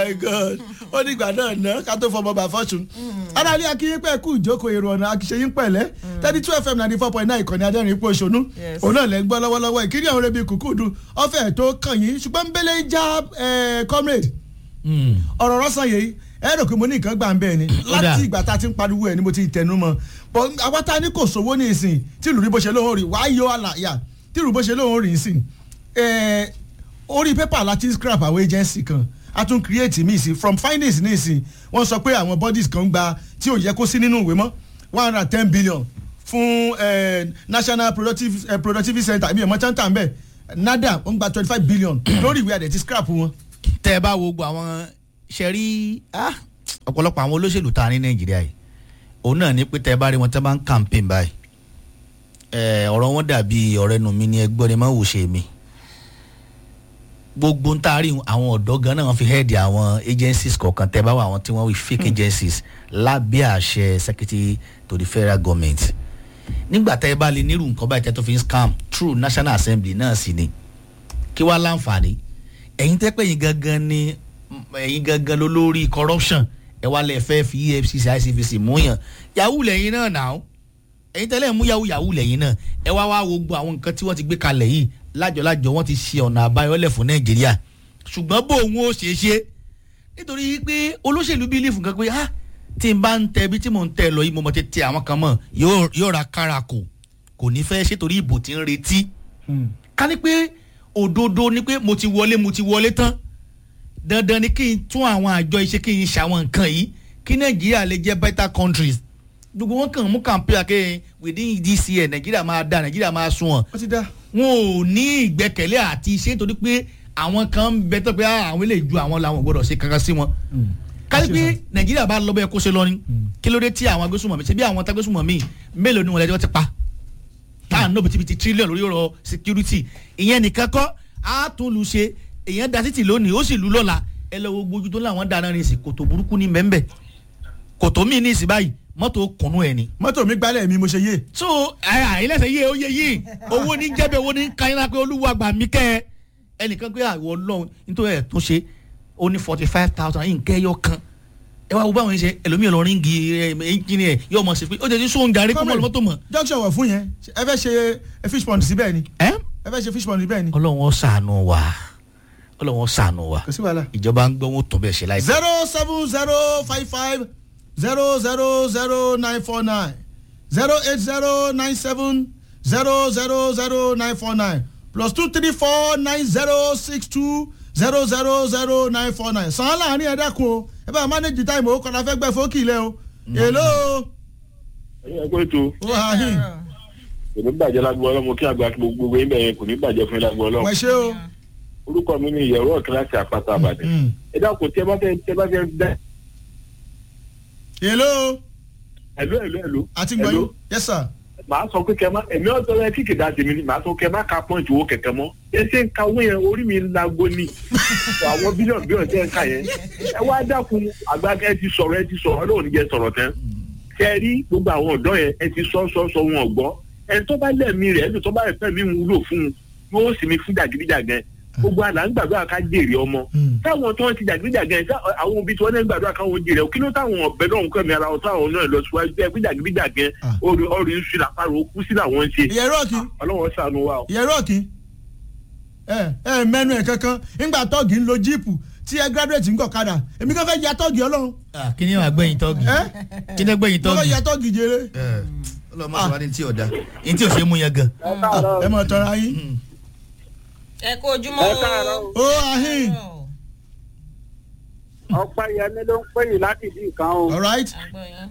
my god ó ní ìgbà náà ná ká tó fọmọ bá fọ́sùn. aráàlú akínyín pẹ́ kú ìjókòó èrò ọ̀nà akíṣeyín pẹ̀lẹ́ thirty two fm ninety four point nine ìkànnì adẹ́rìn ipò òṣònú Yes. òun náà lẹ́ ń gbọ́ lọ́wọ́lọ́wọ́ ìkíni àwọn rebi kùkùdù ọ̀fẹ́ tó kàn yín ṣùgbọ́n nbẹ́lẹ́ já eh, comrade ọ̀rọ̀ rọ́sàn yìí ẹ rò pé mo ní nǹkan gbà ń bẹ́ẹ̀ ni Ó dà. láti ìgbà tá a ti ń pariwo ẹ̀ ni mo ti tẹnu mọ́ bọ́ àwa tá a ní kò sówó ní ìsìn tí ìlú rí bó ṣe lóhùn rí wàá yọ àlàyà tí ìlú bó ṣe lóhùn rí ìsìn ẹ̀ orí pépà láti scrap àwọn agency kan a tún create mi ìsìn from findings ní ìsìn wọ́n sọ pé àwọn bodies kan ń gba tí ò yẹ kó sí nínú ìwé mọ́ one hundred and ten billion fún eh, national productive, eh, productivity center ìbí ẹ̀mọ́ tán tàn bẹ́ẹ̀ nada wọ́n gba twenty five billion lórí ìwé àdẹ̀tí scrap wọn. tẹ́ ẹ bá wo gbogbo àwọn ṣe rí ah, ọ̀pọ̀lọpọ̀ àwọn olóṣèlú ta ní nàìjíríà yìí òun náà ní pé tẹ́ ẹ bá rí wọn tẹ́ bá ń campaign báyìí ẹ, ọ̀rọ̀ wọn dàbí ọ̀rẹ́ nu mi ní ẹgbọ́n ni má wò ṣe mi gbogbo ń taari àwọn ọ̀dọ́ gan náà wọ́n fi head àwọn agencies kọ̀ọ̀kan tẹ́ ẹ bá wà àwọn tí wọ́n wí fake agencies lábẹ́ àṣẹ secretary to the federal government nígbà tẹ́ ẹ bá lè nírú nǹkan báyìí tẹ́ tó fi ń scam through national assembly náà sì ni kí wàá láǹfààní ẹ̀yin tẹ́ pé ẹ̀yin gangan ni ẹ̀yin gangan ló lórí corruption ẹ wá lẹ fẹ́ fi efcc icpc mú yàn yahoo lẹ́yìn náà nà ó ẹ̀yin tẹ́lẹ̀ mú yahoo yahoo lẹ́yìn náà ẹ wá wá wo gbogbo àwọn nǹkan tí wọ́n ti gbé kalẹ̀ yìí lájọlájọ wọ́n ti ṣe ọ̀nà àbáyọlẹ̀ fún nàìjíríà ṣùgbọ́n bó òun ó ṣe é ṣe nítorí pé olóṣèlú bíi lífù kan pé ah tí n bá ń tẹ bí tí mò ń tẹ lọ yìí mo mọ̀ ti tẹ àwọn kan mọ̀ yóò yóò ra kára kò kò ní fẹ́ ṣe torí ìbò tí ń retí ká ní pé òdodo ni pé mo ti wọlé mo ti wọlé tán dandan ni kí n tún àwọn àjọ iṣẹ́ kí n ṣàwọn nǹkan yìí kí nàìjíríà lè jẹ́ better countries gbogbo wọn kàn mú campaign akéyìn within this year nàìjíríà máa da nàìjíríà máa sunwọ̀n wọ́n ti dá. wọn ò ní ìgbẹ́kẹ̀lé àti iṣẹ́ nítorí pé àwọn kan ń bẹ tó pé ah, àwọn eléyìí ju àwọn làwọn ò gbọdọ̀ ṣe kankan sí wọn kárí pé nàìjíríà bá lọ bẹ́ẹ̀ kó ṣe lọ ni kí ló dé tí àwọn agbésùnmọ̀mí ṣe bí àwọn tagbésùnmọ̀mí mélòó ni wọn lẹ́jọ́ ti pa táà ń nọ bìtìbìtì tírílíọ̀nù lórí ọ̀rọ̀ security ìyẹn nìkan kọ́ á tún lu ṣe èèyàn da títì lónìí ó sì lu lọ́la ẹ lọ wo gbójú tó láwọn dáná ní ìsìn kòtò burúkú ní mẹ́ńbẹ́ kòtò míì ní ìsìn báyìí mọ́tò kùnú ẹ̀ ni. mọ́tò mi gbálẹ̀ mi mo ṣe yé. so àìlẹ́sẹ̀ yé ó yé yé owó ní jẹ́bẹ̀ owó ní kányínlá pé olúwa gbà mí kẹ́ ẹ ẹnìkan pé àwọ̀ ọlọ́run nítorí ẹ̀ tó ṣe ó ní forty five thousand yìí nkẹ́ yọ kan ẹ wá wo báwọn yẹn ṣe ẹlòmíì lọ ríngì ẹnjìnì ẹ yóò mọ̀ sí pé ó jẹ́ sí sóhun gàrí kó mọ̀ lọ́mọ́tò mọ̀. junction wọ̀ fún yẹn ẹ fẹ́ ṣe fish pond síbẹ̀ ni ẹ́ ẹ fẹ́ ṣe fish pond síbẹ̀ ni. ọlọ́run ó ṣàánú wa ọlọ́run ó ṣàánú wa kò sí wàhálà. ìjọba ń gbọ́ wọn tó bẹ́ẹ̀ ṣe láìpẹ́. zero seven zero five five zero zero zero nine four nine zero eight zero nine seven zero zero zero nine four nine plus two three four nine zero six two zero zero zero nine four nine sàn án láàrin ẹ dákun o ẹ bá manage time o kọ́ra fẹ́ gbẹ fókì lẹ o èlò ẹ kó ètò o ahin kò ní bàjẹ́ lágbo ọlọ́mọ kí àgbà gbogbo yín bẹ̀rẹ̀ kò ní bàjẹ́ fún yín lágbo ọlọ́mọ. wẹ̀ ṣe o. orúkọ mi ni ìyẹ̀wò kíláàsì àpáta àbàdàn. Mm. ẹ dákun tí ẹ bá fẹ́ tí ẹ bá fẹ́ dá. èlò ẹ̀lú ẹ̀lú ẹ̀lú. àti gbọ̀nyìn yes sir. màá sọ pé kẹ má ẹ̀mí ọ̀tọ̀ rẹ kíkì dá tèmi ni màá sọ kẹ má ka pọ́ǹtì owó kẹ̀kẹ́ mọ́. ẹ ṣe ń ka owó yẹn orí mi lágbo ni. àwọn bílíọ̀nù bílíọ̀nù tẹ́ ń kà yẹn. ẹ wá dákun àgbà ẹ ti sọ̀rọ̀ ẹ ti sọ̀rọ̀ ọlọ́run jẹ́ sọ̀rọ̀ tán. ṣe rí gbogbo àwọn ọ̀dọ́ yẹn ẹ ti sọ sọ sọ wọn ọ̀gbọ́. ẹ tó bá lẹ́ẹ̀mí rẹ̀ ẹ tó bá rẹ̀ fẹ́ mi wúlò fún un yóò sì mi fún jàgídíjàgan gbogbo àlà ń gbàdúrà ká jèrè ọmọ Mm. táwọn tó ń ti jàgídíjàgan ẹ tá- àwọn òbí tí wọn náà ń gbàdúrà káwọn jèrè ọ kí ló táwọn ọbẹ náà ń kọ mi ara wọn táwọn náà lọ síwájú ẹ gbíjàgídíjàgan Ah. orí orí ń sùn àpárò kú sí làwọn ń ṣe ìyẹn rọ́ọ̀kì ọlọ́wọ́ sànù wa o. ìyẹn rọ́ọ̀kì ẹ ẹ mẹ́nu ẹ̀ kankan ńgbà tọ́ọ̀gì ń lo jíìpù tí ẹ graduate ń gọ̀kadà èmi kan fẹ́ ya tọ́ọ̀gì ọlọ́run kí ni wàá gbẹ̀yìn tọ́gì ẹ kí ni gbẹ̀yìn mo fẹ́ tọ́gì. ya tọ́ọ̀gì jèrè ọlọ́mọ sọ wá ní tí ò da ní tí ò ṣe é mú yẹn gan. ẹ mọ̀ tọ́ra yín ẹ kó ojúmọ́ ẹ káàárọ̀ o. ó ahin ọ̀pá yẹmi ló ń pè yín láti bí nǹkan o. alright àgbọ̀ yẹn.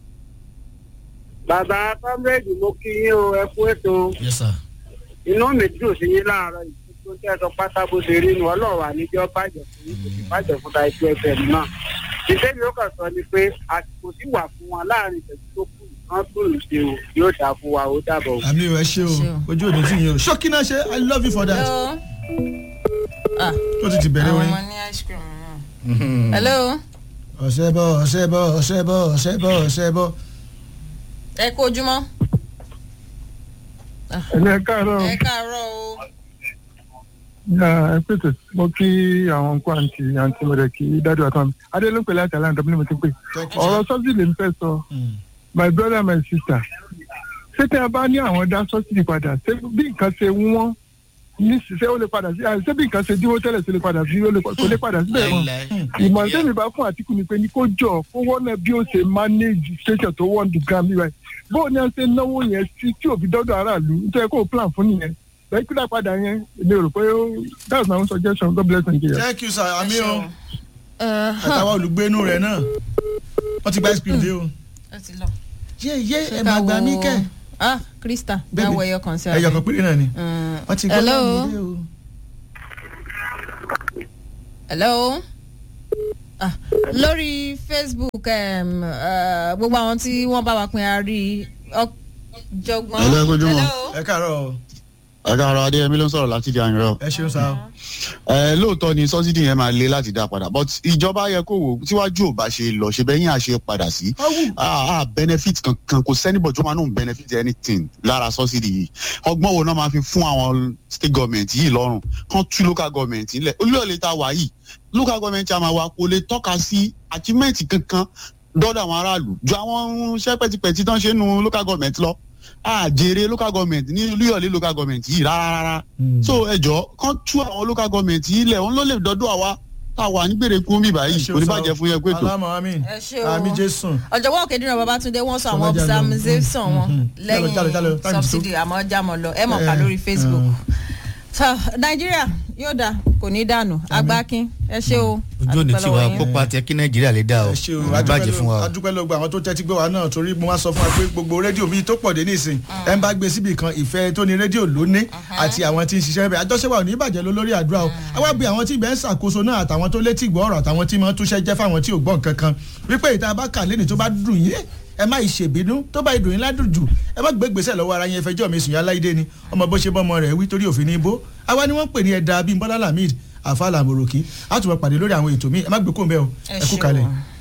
bàbá comrade mo kí yín o ẹ kú ètò yes sir. inú mi dùn sí yín láàárọ̀ yìí tó tẹ́ ẹ sọ pátá bó ṣe rí nu ọlọ́run àníjọ́ bàjẹ́ fún yín kò sì bàjẹ́ fún ta ẹgbẹ́ fm náà. ìṣe mi ó kàn sọ ni pé àsìkò sì wà fún wọn láàrin ìṣẹ́jú tó kù kán tún lù ṣe o yóò dà fún wa ó dàbọ̀ o. àmì ẹ ṣe o Ṣé o. ojú òde tí yín o ṣókí náà ṣe i love you for that hello. ah tó ti ti bẹ̀rẹ̀ àwọn orin ọmọ ní ice cream náà. hello. ọ̀sẹ̀ bọ̀ ọ̀sẹ̀ bọ̀ ọ̀sẹ̀ bọ̀ ọ̀sẹ̀ bọ̀ ọ̀sẹ̀ bọ̀ ẹ kó ojúmọ́. ẹ káàárọ̀ ẹ káàárọ̀ o. ẹ pèsè mo kí àwọn nǹkan àǹtí àǹtí mo rẹ̀ kí dájú àtọ́ mi adé ló ń pè láti àlàyé ọ̀dọ́ bí mo ti pè Thank you, sir. ọ̀rọ̀ sọ́sì lè ń fẹ́ sọ Mm. my brother my sister ṣé tẹ́ ẹ bá ní àwọn dá sọ́sì padà ṣé bí nǹkan ṣe wọ́n ní ṣiṣẹ́ ó lè padà sí ṣé bí nǹkan ṣe dínwó tẹ́lẹ̀ sí lè padà sí ó lè kò lè padà síbẹ̀ mọ́ ìmọ̀ràn tẹ́mi bá fún àtìkù ni pé ní kó jọ kó wọ́nà bí ó ṣe manage station tó wọ́n dùn gan mi báyìí bóun ni a ṣe náwó yẹn sí tí òbí dọ́dọ̀ aráàlú nítorí kó o plan fún nìyẹn bẹ́ẹ̀ kí dá padà yẹn èmi rò pé ó- that's my own suggestion God bless Nigeria. thank you sir àmì o Ẹ, àtàwọn olùgbénu rẹ̀ náà wọ́n ti gba ice cream dé o. ó ti lọ. yé yé Ṣé ẹ ká máa gbà mí wo- kẹ́ ah krista Bẹ́ẹ̀ni. dáwọ ẹyọ kan sí ẹyọ kan péré náà ni Mm, wọ́n ti gbọ́ hello láàmì dé o. hello ah lórí facebook um, uh, gbogbo àwọn tí wọ́n bá wa pín àárí ọjọ́gbọ́n. Hello, ẹ kújúmọ́. ẹ káàárọ̀ o ẹ̀ka adéyẹmí ló ń sọ̀rọ̀ láti di àyìnrọ̀. ẹ ṣeun sá o. ẹ lóòótọ́ ni sọ́sídì yẹn máa le láti dá padà but ìjọba yẹ kó wò tíwájú ò bá ṣe lọ ṣe bẹ́yìn àṣẹ padà sí. ah ah benefit kankan kò sẹ́nibọ̀ tó máa ń benefit anything lára sọ́sídì yìí ọgbọ́n wo náà máa fi fún àwọn state government yìí lọ́rùn kán tú local government nílẹ̀ olúyọ̀lẹ̀ tá a wà yìí local government àmà wa kò lè tọ́ka sí achievement kankan dọ́dọ̀ àwọn aráàlú ju àwọn iṣẹ́ pẹ́tipẹ́ti tán ṣe nu local government lọ àjèrè local government ní olúyọ̀lẹ̀ local government yìí rárá rárá so ẹjọ kán tú àwọn local government yìí lẹ òun ló lè dọdọ àwa tá a wà nígbèrè kú mi ẹ báyìí ṣeun kò ní sá o. bàjẹ́ fún yẹn pé tó. alámọ̀ àmín ẹ ṣé o àmì jésù. ọ̀jọ̀gbọ́n òkèdìrán babatunde wọ́n sọ àwọn Sọmọjà lọ. observation wọn Mhm. lẹ́yìn Jálọ, jálọ, jálọ, time to subsidy àmọ́ jámọ́ lọ ẹ mọ̀ ká Eh, lórí facebook. mm. so nàìjíríà yóò dà kò ní dànù agbákin ẹ ṣé o ojú òní àdúpẹ́ tiwa lọ́wọ́ yín. kópa tiẹ kí nàìjíríà lè dá o ẹ ṣe o kò ní bàjẹ́ fún wa o. adúpẹ́ ló gba àwọn tó tẹ́tí gbé wa náà torí mo wá sọ fún wa pé gbogbo rédíò bíi tó pọ̀ dé nísìn ẹ ń bá gbé síbi kan ìfẹ́ tó ní rédíò ló ní àti àwọn tí ń ṣiṣẹ́ bẹ́ẹ̀ àjọṣepọ̀ ò ní bàjẹ́ ló lórí àdúrà o àwa bí àwọn tí ibẹ̀ ń ṣàkóso náà àtàwọn tó létí ìgbọ́ ọ̀rọ̀ àtàwọn tí máa ń túṣẹ́ jẹ́ fáwọn tí ò gbọ́ nǹkan kan wípé ìta bá kà lẹ́ni tó bá dùn yín ẹ má ìṣèbínú tó bá ìdùn yín ládùn jù ẹ má gbé gbèsè lọ́wọ́ ara yín ẹfẹjọ́ mi sùn yá láìdé ni ọmọ bó ṣe bọ́ ọmọ rẹ̀ wí torí òfin ní ibó àwa ni wọ́n ń pè ní ẹ̀dá bíi bọ́lá lamid àfa làmòròkì á tún máa pàdé lórí àwọn ètò míì ẹ má gbé kóńbẹ́ o ẹ ẹ kú ṣé kalẹ̀. o.